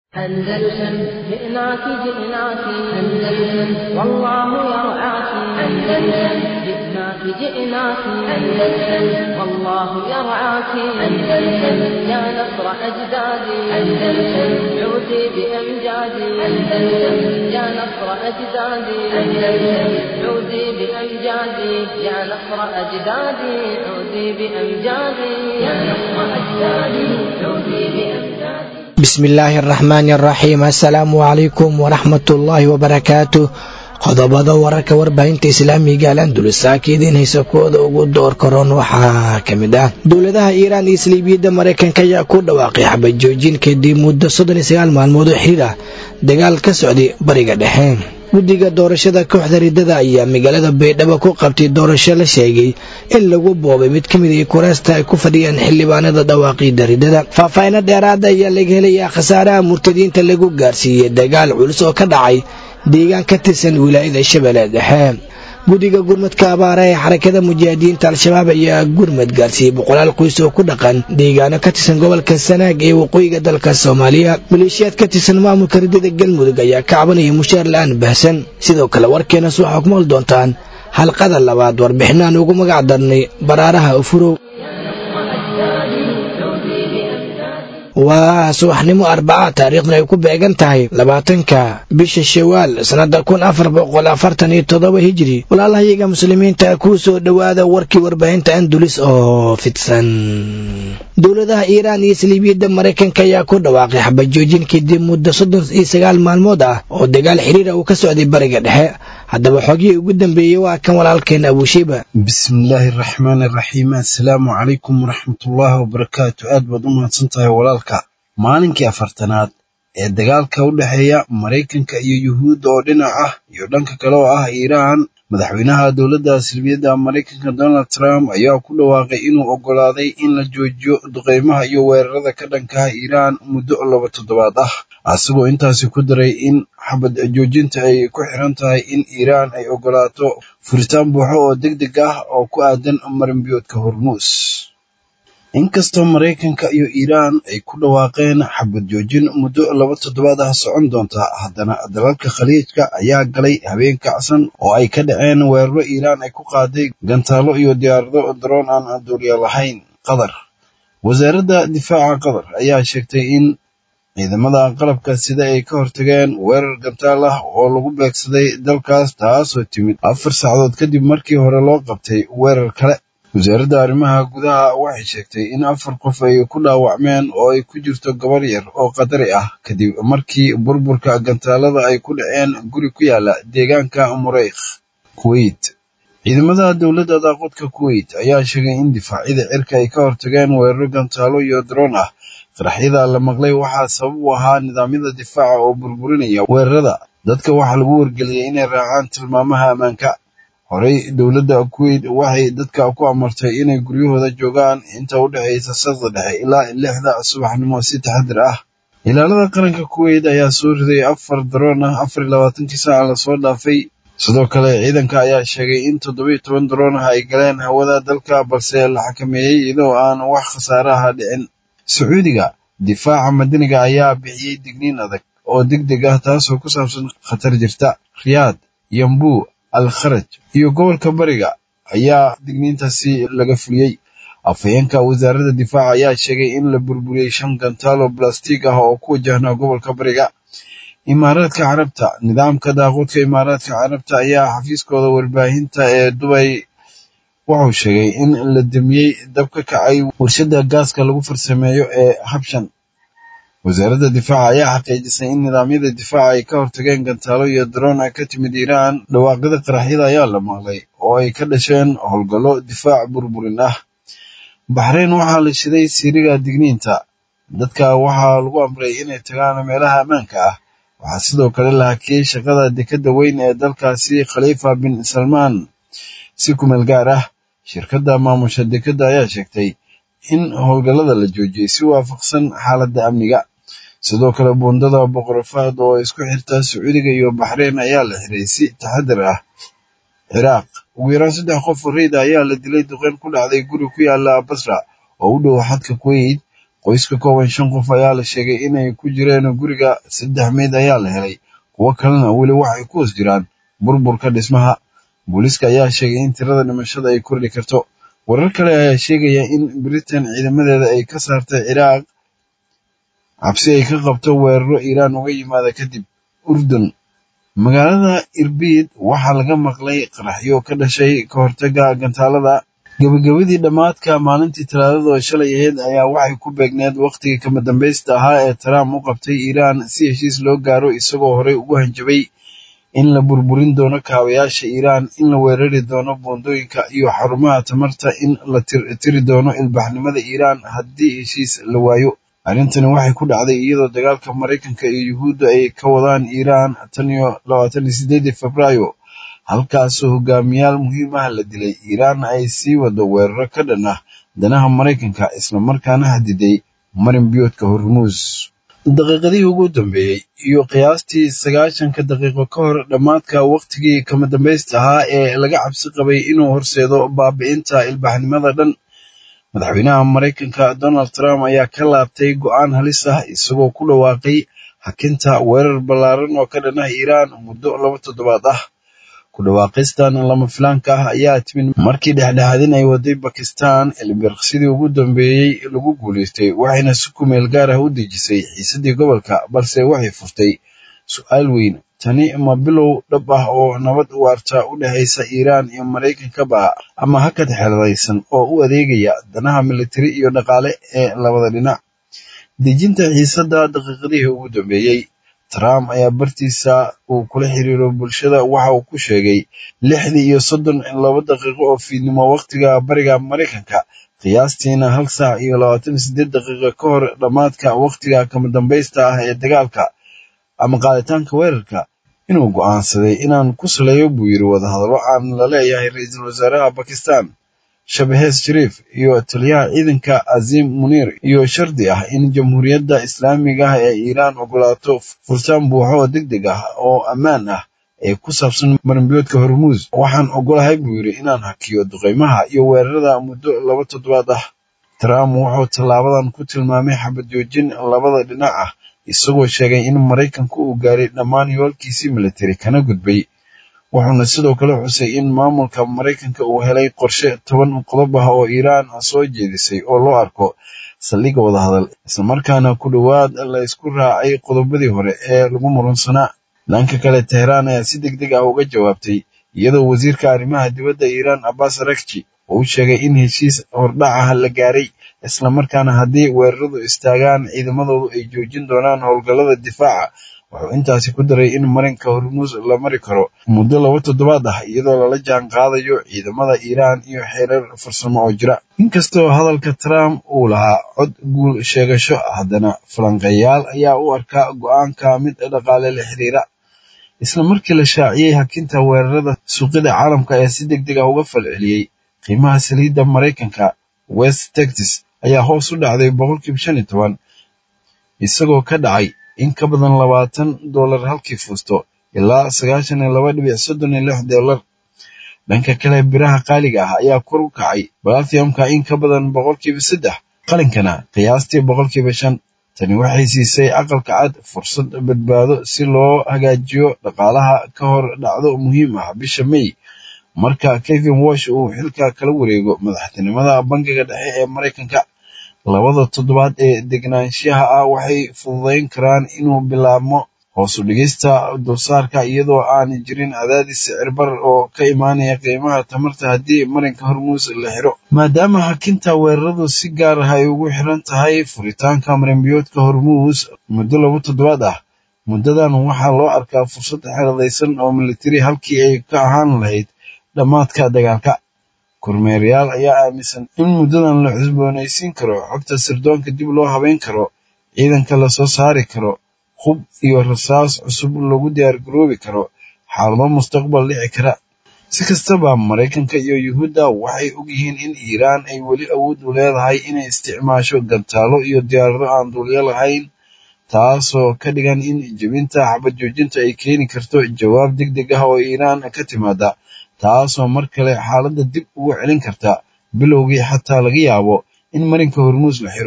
أندلسن جئناك جئناك أندلسن والله يرعاك أندلسن جئناك جئناك أندلسن والله يرعاك أندلسن يا نصر أجدادي أندلسن عودي بأمجادي أندلسن يا نصر أجدادي أندلسن عودي بأمجادي يا نصر أجدادي عودي بأمجادي يا نصر أجدادي عودي بأمجادي bismillaahi araxmaani araxiim assalaamu calaykum waraxmatullaahi wabarakaatu qodobada wararka warbaahinta islaamiga alandulisa idiin haysa kuwooda ugu door karoon waxaa ka mid ah dowladaha iiraan iyo saliibiyadda maraykanka ayaa ku dhawaaqay xabajoojin kadib muddo soddon iyo sagaal maalmood oo xiriir ah dagaal ka socday bariga dhexe guddiga doorashada kooxda riddada ayaa magaalada baydhabo ku qabtay doorasho la sheegay in lagu boobay mid ka mid a kuraasta ay ku fadhiyaan xildhibaanada dhawaaqiida riddada faahfaahino dheeraada ayaa laga helayaa khasaaraha murtadiinta lagu gaarsiiyey dagaal culus oo ka dhacay deegaan ka tirsan wilaayada shabeelle dhexe guddiga gurmadka abaara ee xarakada mujaahidiinta al-shabaab ayaa gurmad gaarsiiyey boqolaal qoys oo ku dhaqan deegaano ka tirsan gobolka sanaag ee waqooyiga dalka soomaaliya maleeshiyaad ka tirsan maamulka riddada galmudug ayaa ka cabanaya mushaar la-aan bahsan sidoo kale warkeenas waxaa ku maqli doontaan halqada labaad warbixinaan ugu magac darnay baraaraha ufurow waa subaxnimo arbaca taariikhdan ay ku beegan tahay labaatanka bisha shawaal sannada kun afar boqol afartan iyo toddoba hijiri walaalahayaga muslimiinta kuu soo dhowaada warkii warbaahinta andulis oo fidsan dowladaha iiraan iyo saliibiyadda maraykanka ayaa ku dhawaaqay xabajoojin kadib muddo soddon iyo sagaal maalmood ah oo dagaal xiriira uu ka socday bariga dhexe haddaba xoogihii ugu dambeeyey waa kan walaalkeen abuushiba bismillaahi araxmaan araxiim assalaamu calaykum waraxmatullaahi wabarakaatu aad baad u mahadsan tahay walaalka maalinkii afartanaad ee dagaalka u dhexeeya maraykanka iyo yuhuudda oo dhinac ah iyo dhanka kale oo ah iiraan madaxweynaha dowladda salbiyadda maraykanka donald trump ayaa ku dhawaaqay inuu oggolaaday in la joojiyo duqeymaha iyo weerarada ka dhankaha iiraan muddo laba toddobaad ah asagoo intaasi ku daray in xabad joojinta ay ku xiran tahay in iiraan ay oggolaato furitaan buuxo oo deg deg ah oo ku aadan marinbiyoodka hormuus inkastoo maraykanka iyo iiraan ay ku dhawaaqeen xabad joojin muddo laba toddobaad ah socon doonta haddana dalalka khaliijka ayaa galay habeen kacsan oo ay ka dhaceen weeraro iiraan ay ku qaaday gantaalo iyo diyaarado daroon aan duuliya lahayn qatar wasaaradda difaaca qatar ayaa sheegtay in ciidamada qalabka sida ay ka hortageen weerar gantaal ah oo lagu beegsaday dalkaas taasoo timid afar saacadood kadib markii hore loo qabtay weerar kale wasaaradda arrimaha gudaha waxay sheegtay in afar qof ay ku dhaawacmeen oo ay ku jirto gabar yar oo qadari ah kadib markii burburka gantaalada ay ku dhaceen guri ku yaala deegaanka mureykh kuweyt ciidamada dowladda daaqudka kuweyt ayaa sheegay in difaacyada cirka ay ka hortageen weeraro gantaalo iyo daroon ah qaraxyada la maqlay waxaa sabab u ahaa nidaamyada difaaca oo burburinaya weerarada dadka waxaa lagu wargeliyay inay raacaan tilmaamaha ammaanka horey dowladda kuweyt waxay dadka ku amartay inay guryahooda joogaan inta u dhexaysa saqda dhexe ilaa lixda subaxnimo si taxadir ah ilaalada qaranka kuweyt ayaa soo riday afar daroon ah afar iyo labaatankii saaca lasoo dhaafay sidoo kale ciidanka ayaa sheegay in toddoba iyo toban daroon ah ay galeen hawada dalka balse la xakameeyey iyadoo aan wax khasaaraha dhicin sacuudiga difaaca madaniga ayaa bixiyey digniin adag oo deg deg ah taasoo ku saabsan khatar jirta riyaad yambuu al kharaj iyo gobolka bariga ayaa digniintaasi laga fuliyey afhayeenka wasaaradda difaaca ayaa sheegay in la burburiyey shan gantaalo balastig ah oo ku wajahnaa gobolka bariga imaaraadka carabta nidaamka daaqoodka imaaraadka carabta ayaa xafiiskooda warbaahinta ee dubay wuxuu sheegay in la demiyey dab ka kacay warshadda gaaska lagu farsameeyo ee habshan wasaaradda difaaca ayaa xaqiijisay in nidaamyada difaaca ay ka hortageen gantaalo iyo daroon ka timid iiraan dhawaaqyada qaraxyada ayaa la maqlay oo ay ka dhasheen howlgallo difaac burburin ah baxreyn waxaa la shiday siiriga digniinta dadka waxaa lagu amray inay tagaan meelaha ammaanka ah waxaa sidoo kale la hakiyey shaqada dekadda weyn ee dalkaasi khaliifa bin salmaan si kumeel gaar ah shirkadda maamusha dekadda ayaa sheegtay in howlgallada la joojiyey si waafaqsan xaaladda amniga sidoo kale buundada boqorafaad oo isku xirta sacuudiga iyo baxreyn ayaa la xiray si taxadir ah ciraaq ugu yaraan saddex qof oo reyda ayaa la dilay duqeyn ku dhacday guri ku yaala basra oo u dhow xadka kuweyt qoys ka kooban shan qof ayaa la sheegay inay ku jireen guriga saddex meyd ayaa la helay kuwo kalena weli waxay ku hoos jiraan burburka dhismaha booliiska ayaa sheegay in tirada dhimashada ay kordhi karto warar kale ayaa sheegaya in britain ciidamadeeda ay ka saartay ciraaq cabsi ay ka qabto weeraro iiraan uga yimaada kadib urdun magaalada irbiid waxaa laga maqlay qaraxyo ka dhashay ka hortaga gantaalada gebagabadii dhammaadka maalintii talaadada oo shalay ahayd ayaa waxay ku beegneed wakhtigii kama dambaysta ahaa ee trump u qabtay iiraan si heshiis loo gaaro isagoo horey ugu hanjabay in la burburin doono kaabayaasha iiraan in la weerari doono boondooyinka iyo xarumaha tamarta in la tiri doono ilbaxnimada iiraan haddii heshiis la waayo arrintani waxay ku dhacday iyadoo dagaalka maraykanka iyo yuhuudda ay ka wadaan iiraan tan iyo labaatan iyo sideedii febraayo halkaasoo hogaamiyaal muhiim ah la dilay iiraanna ay sii wado weeraro ka dhan ah danaha maraykanka islamarkaana hadiday marin biyoodka hormuus daqiiqadihii ugu dambeeyey iyo qiyaastii sagaashanka daqiiqo ka hor dhammaadka wakhtigii kama dambaysta ahaa ee laga cabsi qabay inuu horseedo baabi'inta ilbaxnimada dhan madaxweynaha maraykanka donald trump ayaa ka laabtay go'aan halis ah isagoo ku dhawaaqay hakinta weerar ballaaran oo ka dhan ah iiraan muddo laba toddobaad ah ku dhawaaqistan lama filaanka ah ayaa timid markii dhexdhexaadin ay waday bakistan ilbirqsidii ugu dambeeyey lagu guulaystay waxayna si kumeel gaar ah u dejisay xiisadii gobolka balse waxay furtay su-aal weyn tani ma bilow dhab ah oo nabad waarta u dhexaysa iiraan iyo maraykankaba ama hakad xeeladaysan oo u adeegaya danaha militari iyo dhaqaale ee labada dhinac dejinta xiisadda daqiiqadihii ugu dambeeyey trump ayaa bartiisa uu kula xiriiro bulshada waxa uu ku sheegay lixdii iyo soddon laba daqiiqo oo fiidnimo wakhtiga bariga maraykanka qiyaastiina hal saac iyo labaatan iyo sideed daqiiqo ka hor dhammaadka wakhtiga kama dambaysta ah ee dagaalka ama qaaditaanka weerarka inuu go'aansaday inaan ku saleeyo buu yiri wadahadallo aan la leeyahay ra-iisul wasaaraha bakistan shabahees shariif iyo taliyaha ciidanka aziim muniir iyo shardi ah in jamhuuriyadda islaamiga ah ee iiraan ogolaato furtaan buuxo oo deg deg ah oo ammaan ah ee ku saabsan marinbiyoodka hormuus waxaan ogolahay buu yidhi inaan hakiyo duqeymaha iyo weerarada muddo laba toddobaad ah trump wuxuu tallaabadan ku tilmaamay xabad joojin labada dhinac ah isagoo sheegay in maraykanku uu gaaray dhammaan yoolkiisii militari kana gudbay wuxuuna sidoo kale xusay in maamulka maraykanka uu helay qorshe toban qodob ah oo iiraan soo jeedisay oo loo arko saldhigga wadahadal islamarkaana ku dhowaad la isku raacay qodobadii hore ee lagu murunsanaa dhanka kale teheraan ayaa si deg deg ah uga jawaabtay iyadoo wasiirka arrimaha dibadda iiraan abbas arakji uu sheegay in heshiis hordhac ah la gaaray islamarkaana haddii weeraradu istaagaan ciidamadoodu ay joojin doonaan howlgallada difaaca wuxuu intaasi ku daray in marinka hormuus la mari karo muddo laba toddobaad ah iyadoo lala jaan qaadayo ciidamada iiraan iyo xeerar farsamo oo jira inkastoo hadalka trump uu lahaa cod guul sheegasho haddana falanqeeyaal ayaa u arkaa go'aanka mid dhaqaale la xiriira isla markii la shaaciyey hakinta weerarada suuqyada caalamka ayaa si deg deg ah uga falceliyey qiimaha saliidda maraykanka west texas ayaa hoos u dhacday boqolkiiba shan iyo toban isagoo ka dhacay in ka badan labaatan dollar halkii fuusto ilaa sagaashan iyo laba dhibic soddon iyo lix dollar dhanka kale biraha qaaliga ah ayaa kor u kacay balathiumka in ka badan boqolkiiba saddex qalinkana qiyaastii boqolkiiba shan tani waxay siisay aqalka cad fursad badbaado si loo hagaajiyo dhaqaalaha ka hor dhacdo muhiim ah bisha may marka kevin wash uu xilka kala wareego madaxtinimada bangiga dhexe ee maraykanka labada toddobaad ee degnaanshaha ah waxay fududayn karaan inuu bilaabmo hoosu dhigista dulsaarka iyadoo aan jirin cadaadis sicirbar oo ka imaanaya qiimaha tamarta haddii marinka hormuus la xiro maadaama hakinta weeraradu si gaar ah ay ugu xiran tahay furitaanka marinbiyoodka hormuus muddo laba toddobaad ah muddadan waxaa loo arkaa fursad xeeladaysan oo militari halkii ay ka ahaan lahayd dhammaadka dagaalka kormeerayaal ayaa aaminsan in muddadan la cusboonaysiin karo xogta sirdoonka dib loo habeyn karo ciidanka lasoo saari karo hub iyo rasaas cusub lagu diyaar garoobi karo xaalado mustaqbal dhici kara si kastaba maraykanka iyo yuhuudda waxay ogyihiin in iiraan ay weli awood u leedahay inay isticmaasho gantaalo iyo diyaarado aan duulyo lahayn taasoo ka dhigan in jebinta xabad joojinta ay keeni karto jawaab deg deg ah oo iiraan ka timaada taasoo mar kale xaaladda dib ugu celin karta bilowgii xataa laga yaabo in marinka hormuus la xiro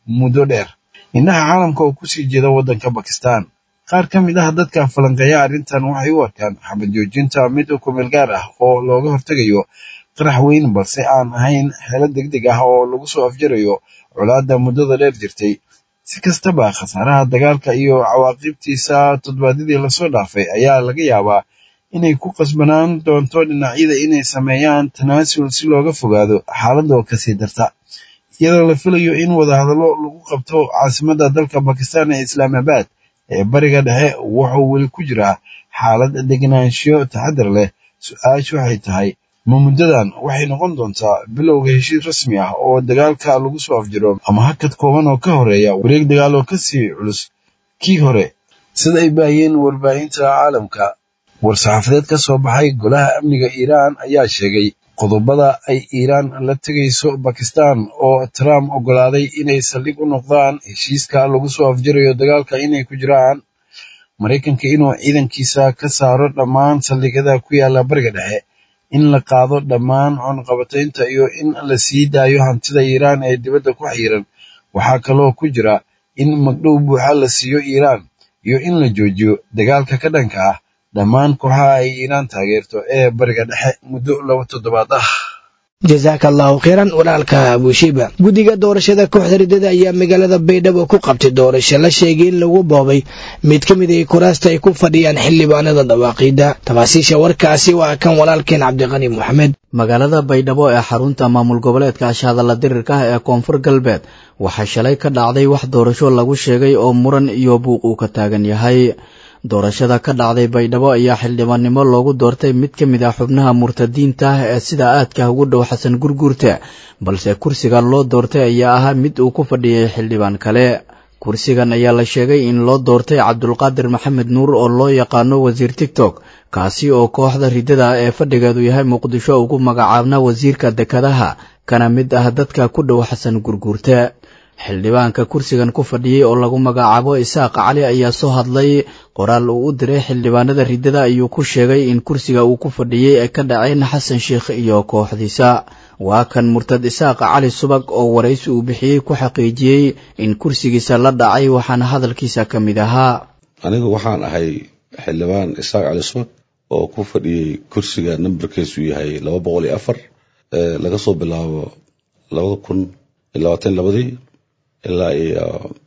muddo dheer indhaha caalamka oo kusii jeeda waddanka bakistan qaar ka mid ah dadka falanqeeya arrintan waxay u arkaan xabad joojinta mid kumeel gaar ah oo looga hortegayo qarax weyn balse aan ahayn xeelo deg deg ah oo lagu soo afjarayo colaadda muddada dheer jirtay si kastaba khasaaraha dagaalka iyo cawaaqibtiisa toddobaadyadii lasoo dhaafay ayaa laga yaabaa inay ku qasbanaan doonto dhinacyada inay sameeyaan tanaasul si looga fogaado xaaladoo kasii darta iyadoo la filayo in wadahadallo lagu qabto caasimadda dalka bakistan ee islaamabad ee bariga dhexe wuxuu weli ku jiraa xaalad degnaanshiyo taxadar leh su-aashu waxay tahay ma muddadan waxay noqon doontaa bilowga heshiis rasmi ah oo dagaalka lagu soo afjiro ama hakad kooban oo ka horeeya wareeg dagaal oo kasii culus kii hore sida ay baahiyeen warbaahinta caalamka war-saxaafadeed ka soo baxay golaha amniga iiraan ayaa sheegay qodobada ay iiraan la tegayso bakistan oo trump oggolaaday inay saldhig u noqdaan heshiiska lagu soo afjarayo dagaalka inay ku jiraan maraykanka inuu ciidankiisa ka saaro dhammaan saldhigyada ku yaala bariga dhexe in la qaado dhammaan cunqabataynta iyo in la sii daayo hantida iiraan ee dibadda ku xiiran waxaa kaloo ku jira in magdhow buuxa la siiyo iiraan iyo in la joojiyo dagaalka ka dhanka ah dhammaan kooxaha ay iiraan taageerto ee bariga dhexe muddo laba toddobaad ah jasaaka allahu kheyran walaalka abushiba guddiga doorashada kooxda riddada ayaa magaalada baydhabo ku qabtay doorasho la sheegay in lagu boobay mid ka mid ay kuraasta ay ku fadhiyaan xildhibaanada dhawaaqiida tafaasiisha warkaasi waa kan walaalkeen cabdiqani moxamed magaalada baydhabo ee xarunta maamul goboleedka ashahadalla dirirka ah ee koonfur galbeed waxaa shalay ka dhacday wax doorasho lagu sheegay oo muran iyo buuq uu ka taagan yahay doorashada ka dhacday baydhabo ayaa xildhibaannimo loogu doortay mid ka mid ah xubnaha murtadiinta ah ee sida aadka ugu dhow xasan gurguurta balse kursiga loo doortay ayaa ahaa mid uu ku fadhiyay xildhibaan kale kursigan ayaa la sheegay in loo doortay cabdulqaadir maxamed nuur oo loo yaqaano wasiir tigtok kaasi oo kooxda riddada ee fadhigeedu yahay muqdisho ugu magacaabna wasiirka dekadaha kana mid ah dadka ku dhow xasan gurguurta xildhibaanka kursigan ku fadhiyey oo lagu magacaabo isaaq cali ayaa soo hadlay qoraal uu u diray xildhibaanada riddada ayuu ku sheegay in kursiga uu ku fadhiyey ay ka dhaceen xasan sheikh iyo kooxdiisa waa kan murtad isaaq cali subag oo waraysi uu bixiyey ku xaqiijiyey in kursigiisa la dhacay waxaana hadalkiisa ka mid ahaa anigu waxaan ahay xildhibaan isaaq cali subag oo ku fadhiyey kursiga nambarkiisu yahay laba boqol iyo afar laga soo bilaabo laba kun iyo labaatan labadii ilaa iyo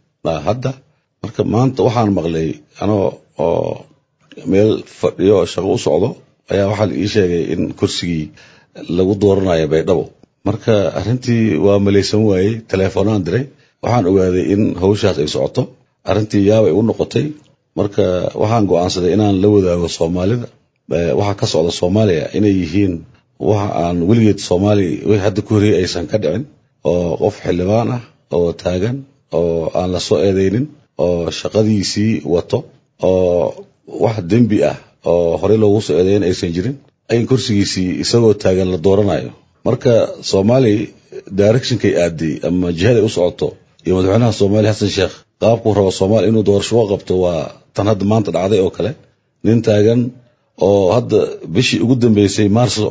hadda marka maanta waxaan maqlay anoo oo meel fadhiyo shaqo u socdo ayaa waxaa la ii sheegay in kursigii lagu dooranayo baydhabo marka arrintii waa malaysan waayey teleefoonaan diray waxaan ogaaday in hawshaas ay socoto arrintii yaabay u noqotay marka waxaan go'aansaday inaan la wadaago soomaalida waxa ka socda soomaaliya inay yihiin waxa aan weligeed soomaaliya wixii hadda ku horreeyey aysan ka dhicin oo qof xildhibaan ah oo taagan oo aan la soo eedeynin oo shaqadiisii wato oo wax dembi ah oo horey loogu soo eedeyn aysan jirin in kursigiisii isagoo taagan la dooranayo marka soomaali directionkay aaday ama jihaday u socoto iyo madaxweynaha soomaaliya xasan sheekh qaabkuu rabo soomaaliya inuu doorasho u qabto waa tan hadda maanta dhacday oo kale nin taagan oo hadda bishii ugu dambeysay maarso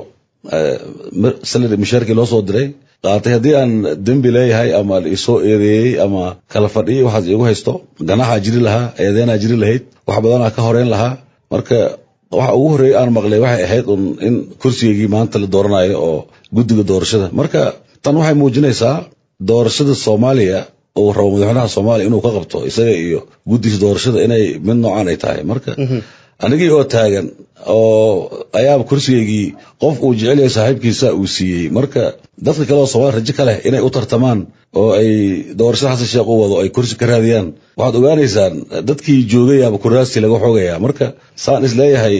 salari mushaarkii loo soo diray qaatay haddii aan dembi leeyahay ama isoo eedeeyey ama kala fadhiyay waxaas iigu haysto ganaxaa jiri lahaa eedeenaa jiri lahayd wax badanaa ka horeyn lahaa marka waxa ugu horreeyay aan maqlay waxay ahayd un in kursigaygii maanta la dooranayo oo guddiga doorashada marka tan waxay muujinaysaa doorashada soomaaliya uu rabo madaxweynaha soomaaliya inuu ka qabto isaga iyo guddiga doorashada inay mid noocaan ay tahay marka anigii oo taagan oo ayaaba kursigaygii qof uu jecel yahay saaxiibkiisa uu siiyey marka dadka kale oo soomaaliya rajo ka leh inay u tartamaan oo ay doorashada xasan sheekh u wado ay kursi ka raadiyaan waxaad ogaanaysaan dadkii joogayaaba kuraastii laga xoogaya marka saan isleeyahay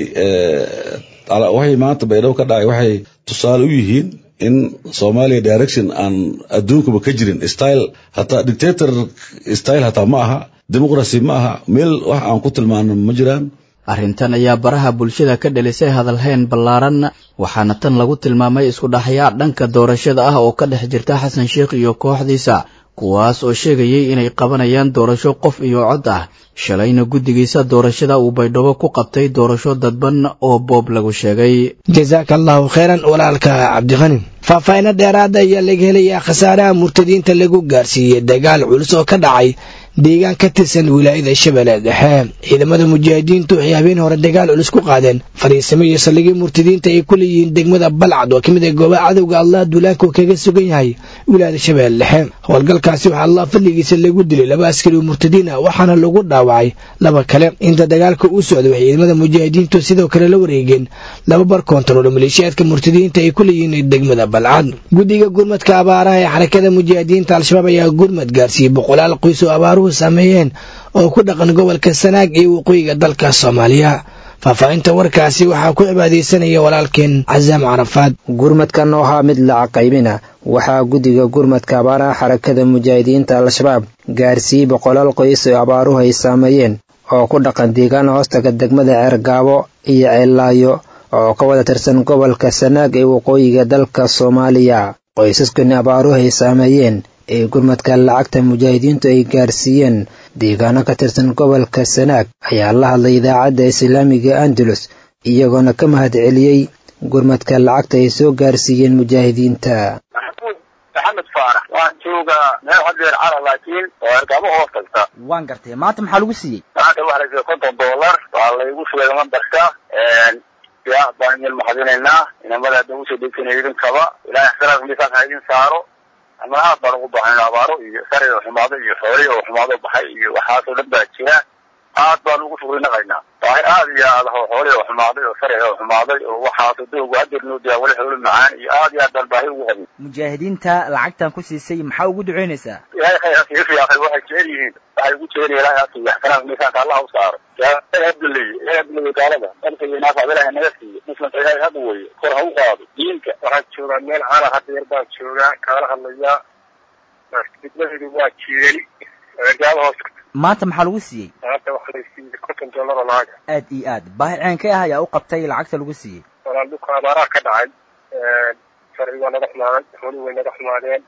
waxay maanta baydhabo ka dhacay waxay tusaale u yihiin in soomaaliya direction aan adduunkaba ka jirin style hataa dictator style hataa ma aha dimuqracy ma aha meel wax aan ku tilmaano ma jiraan arrintan ayaa baraha bulshada ka dhelisay hadalhayn ballaaran waxaana tan lagu tilmaamay isku dhaxyaa dhanka doorashada ah oo ka dhex jirta xasan sheikh iyo kooxdiisa kuwaas oo sheegayay inay qabanayaan doorasho qof iyo cod ah shalayna guddigiisa doorashada uu baydhabo ku qabtay doorasho dadban oo boob lagu sheegay jasaaka allahu kheyran walaalka cabdiqani faahfaahino dheeraada ayaa laga helayaa khasaaraha murtadiinta lagu gaarsiiyey dagaal culus oo ka dhacay deegaan ka tirsan wilaayada shabeelle dhexe ciidamada mujaahidiintu waxay habeen hore dagaal culus ku qaadeen fariisimo iyo saldhigii murtadiinta ay ku leeyihiin degmada balcad oo ka mid ah goobaha cadowga allah duulaanku kaga sugan yahay wilaayada shabeelle dhexe howlgalkaasi waxaa allah fadligiisa lagu dilay laba askari oo murtadiin ah waxaana lagu dhaawacay laba kale inta dagaalka uu socday waxay ciidamada mujaahidiintu sidoo kale la wareegeen laba bar koontarool maleeshiyaadka murtadiinta ay ku leeyihiin degmada balcad guddiga gurmadka abaaraha ee xarakada mujaahidiinta al-shabaab ayaa gurmad gaarsiiyey boqolaal qoys oo abaaruhu sameeyeen oo ku dhaqan gobolka sanaag iyo waqooyiga dalka soomaaliya faahfaahinta warkaasi waxaa ku cibaadaysanaya walaalkeen casaam carafaad gurmadkan oo ahaa mid lacag qaybina waxaa guddiga gurmadka abaaraha xarakada mujaahidiinta al-shabaab gaarsiiyey boqolaal qoys oo abaaruhu ay saameeyeen oo ku dhaqan deegaan hoostaga degmada ceergaabo iyo ceellaayo oo ka wada tirsan gobolka sanaag ee waqooyiga dalka soomaaliya qoysaskani abaaruhu ay saameeyeen ee gurmadka lacagta mujaahidiintu ay gaarsiiyeen deegaano ka tirsan gobolka sanaag ayaa la hadlay idaacadda islaamiga andalus iyagoona ka mahad celiyey gurmadka lacagta ay soo gaarsiiyeen mujaahidiinta maxamuud maxamed faarax waan joogaa meel hadeer cara laakiin oo ergamo hoos tagta waan gartay maanta maxaa lagu siiyey maanta waxaa la siiyey konton dollar waa laygu sheegay mambarka ya baan idin mahadinaynaa inamada hadda usoo dhegsanay idinkaba ilahay ixtiraamka miisaanka ha idin saaro ama aad baan ugu baxayn abaaro iyo sari oo xumaado iyo xooli oo xumaado baxay iyo waxaasoo dhan baa jira aad baan ugu shugrinaqaynaa baahi aad iyo aad oo xooli oo xumaaday oo sari oo xumaaday oo waxaasoo doogu hadeer noo diyaa wali xoolo macaan iyo aad iyo aad baan baahi ugu qabin mujaahidiinta lacagtan ku siisay maxaa ugu duceynaysaa ilahay khayr hasiiyo fiyaaqay waxay jecel yihiin waxay ugu jecel ilahay hasiiyo ixtiraamka miisaanka allah u saaro abduley abduley gaalada dalka iyo naafacda ilahay naga siiyo muslimka ilahay hadda weeye kor ha u qaado diinka waxaan joogaa meel cala hadeer baan joogaa kaala hadlayaa degmadeedu waa jiirani gaaba hoos maanta maxaa lagu siiyey maanta waxaa la siiyey konton dollar oo lacag aad iyo aad baahi ceenkee ah ayaa u qabtay lacagta lagu siiyey walaal dhulka abaaraha ka dhacay sharci waa naga xumaaday xoolii way naga xumaadeen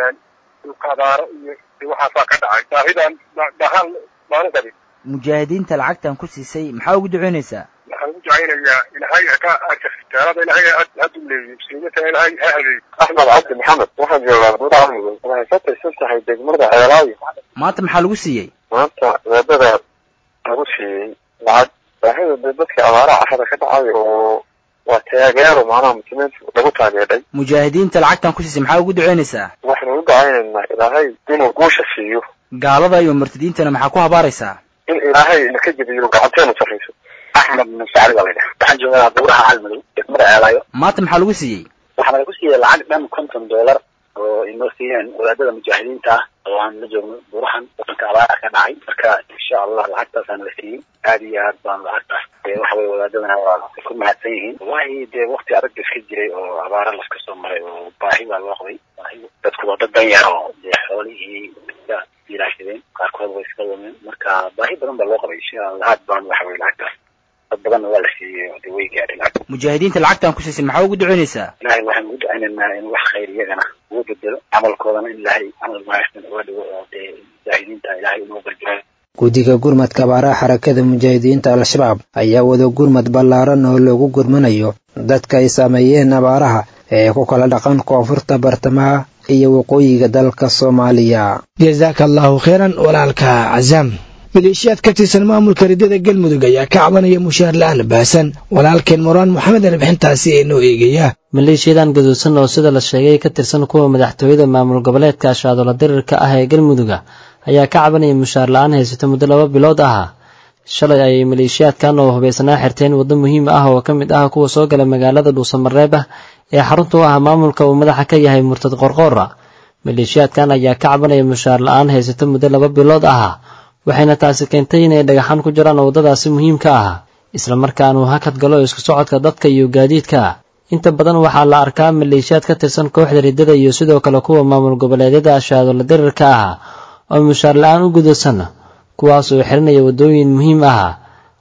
dhulka abaaro iyo waxaasaa ka dhacay baahidan dhahaan maanu qabin mujaahidiinta lacagtan ku siisay maxaa ugu duceynaysaa waxaan ugu ducaynayaa ilaahay ka taalada ilaahay ha duleeyo muslimiinta ilaahay ha hadeeyo axmed cabdi maxamed waxaan joogaa budaha mudug waxay ka tirsan tahay degmada ceelaayo maanta maxaa lagu siiyey maanta weedada lagu siiyey lacag baahida de dadka abaaraha axada ka dhacay oo waa taageero macnaha muslimiinta lagu taageeray mujaahidiinta lacagtan ku siisay maxaa ugu duceynaysaa waxaynu u ducaynaynaa ilaahay inuu guusha siiyo gaalada iyo murtadiintana maxaa ku habaaraysaa in ilaahay naka jebiyo gacanteenu sarrayso axmed musacali baa laydhaha waxaan joogaa buuraha calmadow degmada ceelaayo maanta maxaa lagu siiyey waxaana lagu siiyey lacag dhan konton dollar oo inoo siiyeen wadaadada mujaahidiinta ah oo aan la joogno buurahan wadanka abaara ka dhacay marka insha allah lacagtaasaana la siiyey aad iyo aad baan lacagtaas waxa weye wadaadadana waa ku mahadsan yihiin wallahi dee wakti adag iska jiray oo abaara laska soo maray oo baahi baa loo qabay baahi dadku waa dad dan yar oo dee xoolihii iska ilaashadeen qaarkood way iska lumeen marka baahi badan baa loo qabay insha allah aad baan waxa weye lacagtaas dad badanna waa la siiyey oo dee way gaadhay lacag mujaahidiinta lacagtan ku siisay maxaa ugu duceynaysaa ilaahay waxaan ugu ducaynaynaa in wax khayr iyagana ugu bedelo camalkoodana in ilaahay camal wanaagsan uga dhigo oo dee mujaahidiinta ilaahay inoo gargaaro guddiga gurmadka abaaraha xarakada mujaahidiinta al-shabaab ayaa wada gurmad ballaaran oo loogu gurmanayo dadka ay saameeyeen abaaraha ee ku kala dhaqan koonfurta bartamaha iyo waqooyiga dalka soomaaliya jasaaka allahu kheyran walaalka casaam maleeshiyaad ka tirsan maamulka ridada galmudug ayaa ka cabanaya mushaar la-aan baasan walaalkeen muraan moxamed arbixintaasi ee noo eegaya maleeshiyadan gaduudsan oo sida la sheegay ka tirsan kuwa madaxtooyada maamul goboleedka ashaadola dirirka ah ee galmuduga ayaa ka cabanaya mushaar la-aan haysato muddo laba bilood ah shalay ayay maleeshiyaadkan oo hubaysanaa xirteen waddo muhiim ah oo ka mid ah kuwa soo gala magaalada dhuusamareeb ah ee xarunta u ah maamulka uu madaxa ka yahay murtad qorqoora maleeshiyaadkan ayaa ka cabanaya mushaar la-aan haysato muddo laba bilood ah waxayna taasi keentay inay dhagaxan ku jiraan waddadaasi muhiimka ah islamarkaana uu hakad galo isku socodka dadka iyo gaadiidka inta badan waxaa la arkaa maleeshiyaad ka tirsan kooxda riddada iyo sidoo kale kuwa maamul goboleedyada ashaadola dirirka ah oo mushaar la-aan u gudaysan kuwaas oo xirinaya waddooyin muhiim ah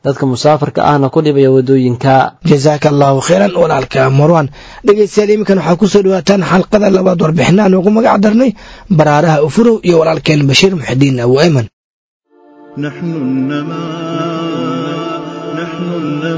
dadka musaafarka ahna ku dhibaya waddooyinka jasaaka allahu khayran walaalka marwan dhegeystayaal iminkan waxaa kusoo dhawaataan xalqada labaad warbixinaan ugu magac darnay baraaraha ufurow iyo walaalkeen bashiir muxidiin abu ayman نحن النماء نحن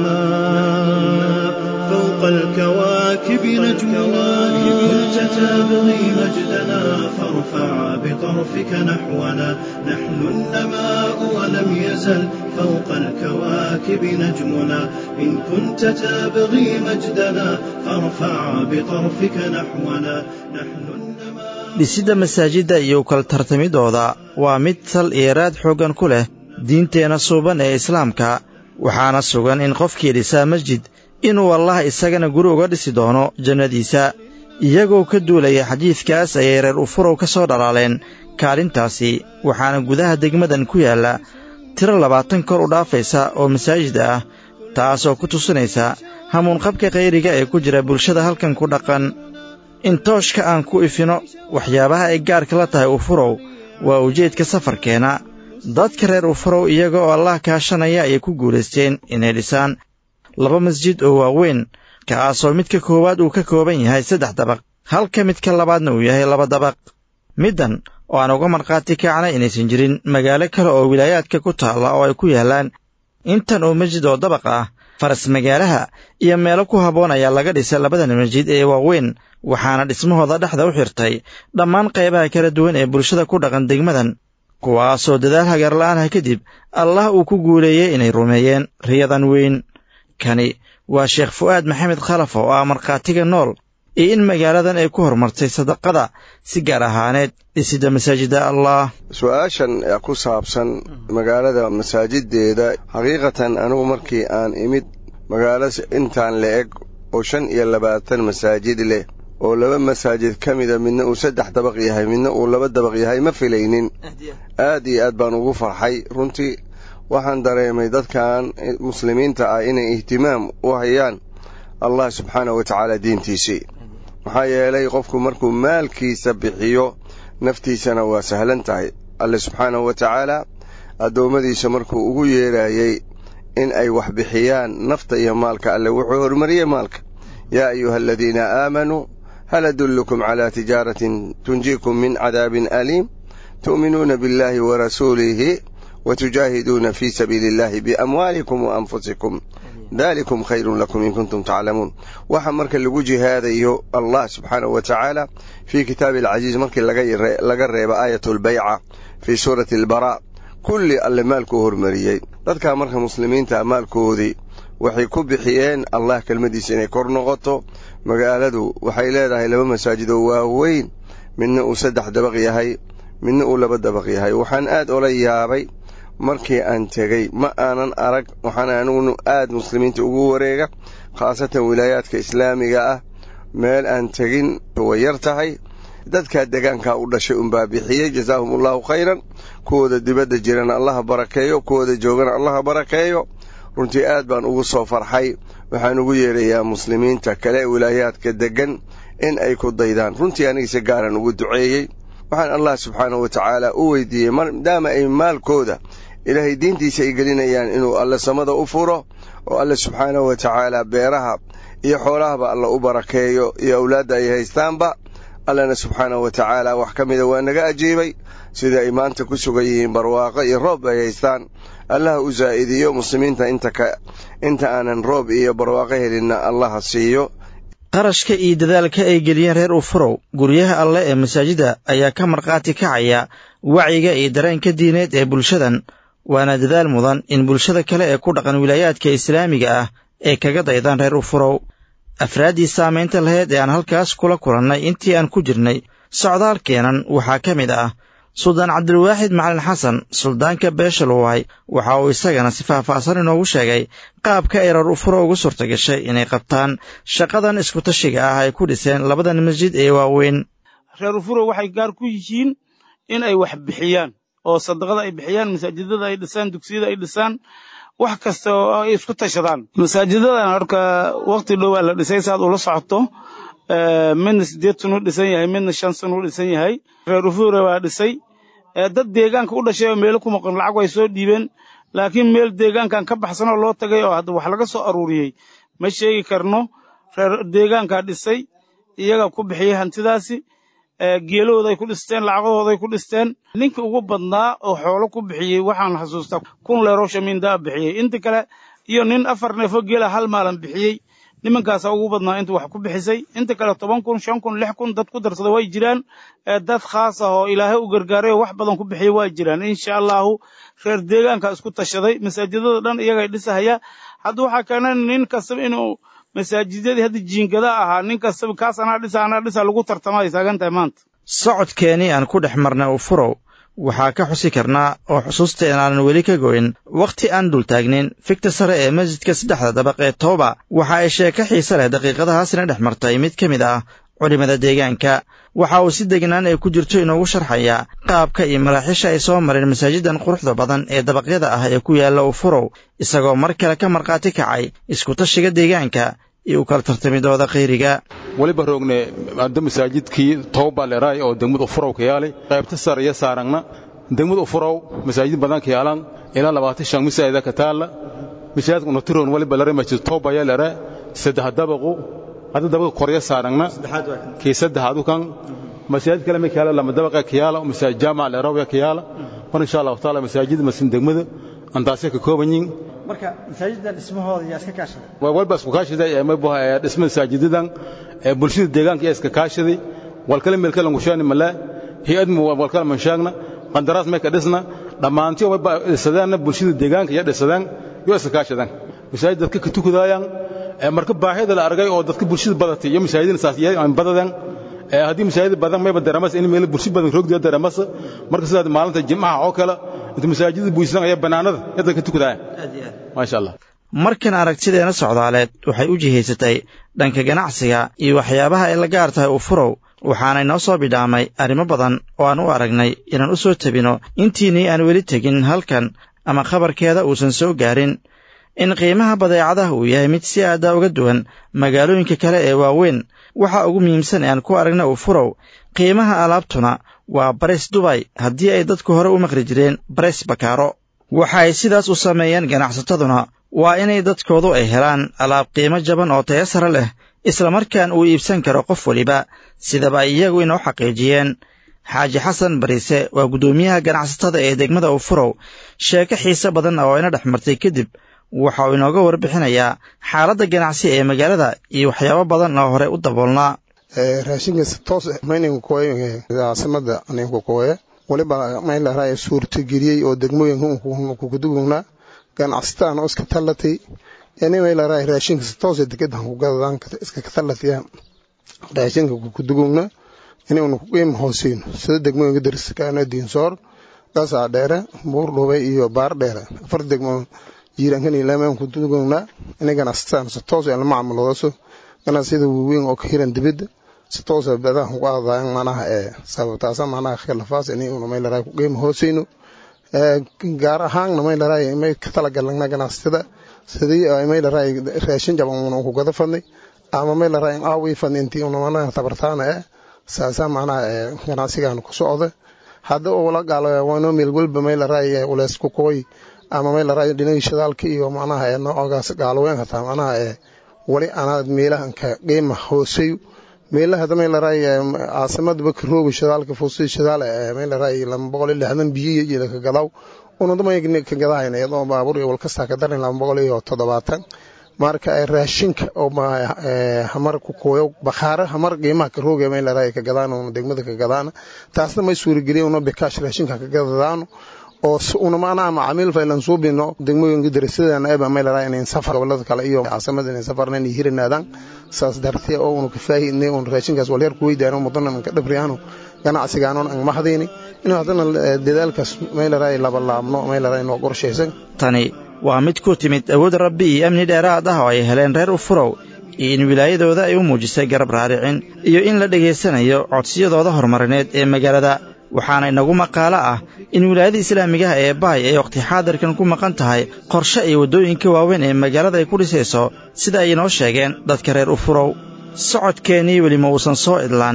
النماء فوق الكواكب نجمنا كنت تبغي مجدنا فارفع بطرفك نحونا نحن النماء ولم يزل فوق الكواكب نجمنا إن كنت تبغي مجدنا فارفع بطرفك نحونا نحن النماء dhisidda masaajidda iyo kala tartamidooda waa mid sal iyo raad xooggan ku leh diinteenna suuban ee islaamka waxaana sugan in qofkii dhisaa masjid inuu allah isagana guri uga dhisi doono jannadiisa iyagoo ka duulaya xadiidkaas ayay reer ufurow ka soo dhalaaleen kaalintaasi waxaana gudaha degmadan ku yaalla tiro labaatan kor u dhaafaysa oo masaajid ah taasoo ku tusinaysa hamuunqabka khayriga ee ku jira bulshada halkan ku dhaqan in tooshka aan ku ifino waxyaabaha ay gaarka la tahay ufurow waa ujeedka safarkeenna dadka reer ufurow iyaga oo allah kaashanaya ayay ku guulaysteen inay dhisaan laba masjid oo waaweyn kaasoo midka koowaad uu ka kooban yahay saddex dabaq halka midka labaadna uu yahay laba dabaq middan oo aan uga markhaati kacnay inaysan jirin magaalo kale oo wilaayaadka ku taalla oo ay ku yaallaan intan oo masjid oo dabaq ah faras magaalaha iyo meelo ku habboon ayaa laga dhisay labadan masjid ee waaweyn waxaana dhismahooda dhexda u xirtay dhammaan qaybaha kala duwan ee bulshada ku dhaqan degmadan kuwaasoo dadaal hagarla'aanah kadib allah uu ku guuleeyey inay rumeeyeen riyadan weyn kani waa sheekh fu'aad maxamed khalaf oo ah markhaatiga nool iyo in magaaladan ay ku horumartay sadaqada si gaar ahaaneed dhisidda masaajidda allah su-aashan ku saabsan magaalada masaajideeda xaqiiqatan anigu markii aan imid magaalo intaan la eg oo shan iyo labaatan masaajid leh oo laba masaajid ka mida midna uu saddex dabaq yahay midna uu laba dabaq yahay ma filaynin aad iyo aad baan ugu farxay runtii waxaan dareemay dadkan muslimiinta ah inay ihtimaam u hayaan allah subxaanah wa tacaala diintiisii maxaa yeelay qofku markuu maalkiisa bixiyo naftiisana waa sahlan tahay alle subxaanahu wa tacaala addoommadiisa markuu ugu yeedhayey in ay wax bixiyaan nafta iyo maalka alle wuxuu horumariyey maalka yaa ayuha aladiina aamanuu hal adullukum calaa tijaaratin tunjiikum min cadaabin aliim tu'minuuna biاllahi wa rasuulihi وتجاهدون في سبيل الله بأموالكم وأنفسكم ذلكم خير لكم إن كنتم تعلمون waxa marka lagu jihaadayo allah subxaanaه wa tacaala fii kitaabi alcaziiz markii laga reeba aayat اlbayca fii suurati اlbaraa kulli alle maalkuu hormariyey dadkaa marka muslimiinta maalkoodii waxay ku bixiyeen allah kelmadiisa inay kor noqoto magaaladu waxay leedahay laba masaajid oo waaweyn midna uu saddex dabaq yahay midna uu laba dabaq yahay waxaan aad ola yaabay markii aan tegey ma aanan arag waxaan anigu aad muslimiinta ugu wareega khaasatan wilaayaadka islaamiga ah meel aan tegin way yar tahay dadkaa degaankaa u dhashay unbaa bixiyey jazaahum allahu khayran kuwooda dibadda jirana allaha barakeeyo kuwooda joogana allaha barakeeyo runtii aad baan ugu soo farxay waxaan ugu yeedhayaa muslimiinta kale wilaayaadka deggan in ay ku daydaan runtii anigise gaaran ugu duceeyey waxaan allah subxaanahu wa tacaala u weydiiyey maadaama ay maalkooda ilaahay diintiisa ay gelinayaan inuu alle samada u furo oo alle subxaanahu wa tacaala beeraha iyo xoolahaba alla u barakeeyo iyo awlaadda ay haystaanba allana subxaanahu wa tacaala wax ka mida waa naga ajiibay sida ay maanta ku sugan yihiin barwaaqo iyo roob ay haystaan allaha u zaa'idiyo muslimiinta inta aanan roob iyo barwaaqo helinna allaha siiyo qarashka iyo dadaalka ay geliyeen reer ufurow guryaha alleh ee masaajidda ayaa ka markhaati kacaya wacyiga iyo dareenka diineed ee bulshadan waana dadaal mudan in bulshada kale ee ku dhaqan wilaayaadka islaamiga ah ay kaga daydaan reer ufurow afraaddii saamaynta lahayd ee aan halkaas kula kulannay intii aan ku jirnay socdaalkeenan waxaa ka mid ah suldaan cabdilwaaxid macalin xasan suldaanka beesha luway waxa uu isagana si faahfaahsan inoogu sheegay qaabka ay reer ufuro ugu suurta gashay inay qabtaan shaqadan iskutashiga ah ay ku dhiseen labadan masjid ee waaweyn reer ufuro waxay gaar ku yihiin in ay wax bixiyaan oo sadaqada ay bixiyaan masaajidada ay dhisaan dugsiyada ay dhisaan wax kasta oo ay isku tashadaan masaajidadan horka waqti dhowaa la dhisay saad ula socoto midna sideed sun u dhisan yahay midna shan sun u dhisan yahay reer ufure waa dhisay dad deegaanka u dhashay oo meelo ku maqan lacag way soo dhiibeen laakiin meel deegaankan ka baxsanoo loo tagay oo hadda wax laga soo aruuriyey ma sheegi karno reer deegaankaa dhisay iyagaa ku bixiyey hantidaasi geelahooday ku dhisteen lacagahooday ku dhisteen ninkii ugu badnaa oo xoolo ku bixiyey waxaan xasuustaa kun leeroo shamiindaa bixiyey inta kale iyo nin afar neefo geela hal maalan bixiyey nimankaasaa ugu badnaa inta wax ku bixisay inta kale toban kun shan kun lix kun dad ku darsada way jiraan dad khaas ah oo ilaahay u gargaaray oo wax badan ku bixiyey waa jiraan insha allahu reer deegaanka isku tashaday masaajidada dhan iyagay dhisahaya hadda waxaa keena nin kastaba inuu masaajidadii hadda jiingada ahaa nin kastaba kaas anaa dhisa anaa dhisa lagu tartama ay taagan tahay maanta socodkeenii aan ku dhex marnay ufurow waxaa ka xusi karnaa oo xusuusta inaanan weli ka goyn wakhti aan dul taagnin figta sare ee masjidka saddexda dabaq ee tooba waxa ay sheeko xiise leh daqiiqadahaasina dhex martay mid ka mid ah culimmada deegaanka waxa uu si degnaan ay ku jirto inoogu sharxayaa qaabka iyo maraaxiisha ay soo mareen masaajidan quruxda badan ee dabaqyada ah ee ku yaalla ufurow isagoo mar kale ka markhaati kacay iskutashiga deegaanka iyo u kala tartamidooda khayriga weliba roogne hadda masaajidkii tooba leeraay oo degmad ufurow ka yaalay qaybta sare iyo saarangna degmad ufurow masaajid badan ka yaalan ilaa labaatan shan masaajida ka taalla masaajidka unatiroon weliba lare masjid tooba ayaa lere saddex dabaqu hadda dabaqa korya saarangna kii saddexaadu kan masaajid kale ma kayaala lama dabaqa ka yaala masaajid jaamac leeraw ka yaala mar insha allahu taala masaajid masin degmada antaasay ka kooban yihiin marka masaajidan dhismahooda yaa iska kaashaday walba isku kaashaday ee dhisma masaajidadan ee bulshada deegaanka yaa iska kaashaday walkale meel kale ngushaani mala hay-ad walkale manshaagna qandaraas may ka dhisna dhammaantii walba dhisadeenna bulshada deegaanka yaa dhisadeen yoo iska kaashadeen masaajid dadka ka tukadaayaan marka baahida la argay oo dadka bulshada badatay iyo masaajidina saas aan badadeen haddii masaajid badan mayba dareemas in meel bulsho badan roogdiya dareemas marka sidaad maalinta jimcaha oo kale inta masaajidda buusan ayaa bannaanada yadda ka tukadaaya maasha allah markan aragtideena socdaaleed waxay u jihaysatay dhanka ganacsiga iyo waxyaabaha ay la gaar tahay ufurow waxaanay noo soo bidhaamay arrimo badan oo aan u aragnay inaan u soo tebino intiinnii aan weli tegin halkan ama khabarkeeda uusan soo gaarin in qiimaha badeecadaha uu yahay mid si aada uga duwan magaalooyinka kale ee waaweyn waxa ugu muhiimsan ee aan ku aragna ufurow qiimaha alaabtuna waa bares dubay haddii ay dadku hore u maqli jireen bares bakaaro waxa ay sidaas u sameeyeen ganacsataduna waa inay dadkoodu ay helaan alaab qiimo jaban oo taya sare leh islamarkaan uu iibsan karo qof weliba sidaba ay iyagu inoo xaqiijiyeen xaaji xasan bariise waa guddoomiyaha ganacsatada ee degmada ufurow sheeko xiise badan oo ina dhex martay kadib waxa uu inooga warbixinayaa xaaladda ganacsi ee magaalada iyo waxyaabo badan oo hore u daboolnaa raashinkaas toos mayninka kooye caasimada ninka kooye waliba maylaraa suurtageliyey oo degmooyinka kukadugunaa ganacsataan oo iska tallatay yani maylaraa raashinkaas toos dekedan kugadadaan iska tallatayaan raashinka kukadugugna inaynu kuqiima hooseyno sida degmooyinka dariskaana diinsoor gasaa dheere buur dhubay iyo baar dheere afar degmo jiiraankan ilaameen kudugunaa inay ganacsataan si toos aan la macaamiloodaso ganacsiyada waaweyn oo ka hiran dibadda si toosa badaha uga adaayan manaha ee sababtaasa manaha khilafaas inay una maylaraa ku qiima hooseyno gaar ahaanna maylaraa may ka talagalna ganacsatada sidii maylaraa raashin jaban una ku gada fadnay ama maylaraa in aawii fadnay intii una manaha tabartaana ee saasa manaha ee ganacsigan ku socda hadda oo la gaalo waano meel walba maylaraa uleys ku kooy ama maylaraa dhinagii shidaalka iyo manaha ee noocaas gaaloween hataa manaha ee wali anaad meelahan ka qiima hooseyo meelaha maylaraa caasimada bakarooga shidaalka fuusi shidaal maylaraa lama boqol iyo lixdan biyo iyo ka gadaw unadamay ka gadahayna iyadoo baabuur iyo walkastaa ka darin lama boqol iyo toddobaatan marka raashinka oo hamar ku kooyo bakhaare hamar qiimaha ka rooga maylaraa ka gadaan una degmada ka gadaan taasna may suurageliya una bikaash raashinka ka gadadaano oo una maanaha macaamiil faylan suubino degmooyinka darasadana eba maylaraa inayn safar gobolada kale iyo caasimada inay safarna inay hiranaadaan saas dartee oo una kafaahidnay una raashinkaas walyar ku weydaano mudanan ka dhabriyaano ganacsigaanon ang mahdayni inuu haddana dadaalkaas maylaraa labalaabno maylaraa inoo qorshaysan tani waa mid ku timid awood rabbi iyo amni dheeraad ah oo ay heleen reer ufurow iyo in wilaayadooda ay u muujisay garab raaricin iyo in la dhegaysanayo codsiyadooda horumarineed ee magaalada waxaana inagu maqaalo ah in wilaayada islaamigaha ee bahay ay wakhti xaadirkan ku maqan tahay qorshe iyo waddooyinka waaweyn ee magaalada ay ku dhisayso sida ay inoo sheegeen dadka reer ufurow socodkeennii weli ma uusan soo idlaan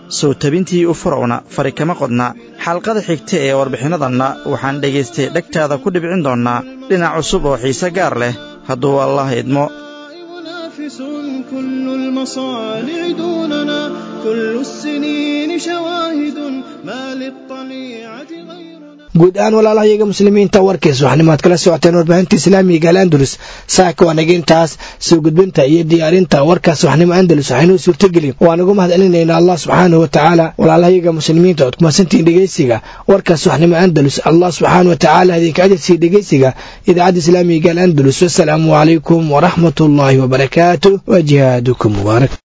soo tabintii u furowna fari kama qodna xalqada xigta ee warbixinnadanna waxaan dhegaystay dhegtaada ku dhibcin doonnaa dhinac cusub oo xiise gaar leh hadduu allah idmo منافس كل المصانع دوننا كل السنين شواهد ما للطليعة غير guud ahaan walaalahayaga muslimiinta warkiis waxnimaad kala socoteen warbaahinta islaamiga al andalus saaka waa naga intaas soo gudbinta iyo diyaarinta warkaas waxnimo andalus waxaynuu suurtagelin waan ugu mahad celinaynaa allah subxaanahu wa tacaala walaalahayaga muslimiinta ood kumasantihiin dhegeysiga warkaas waxnimo andalus allah subxaana wa tacaala idinka ajarsiiya dhegeysiga idaacadda islaamiga al andalus wasalaamu calaykum waraxmat ullaahi wabarakaatu wa jihaadukum mubaarak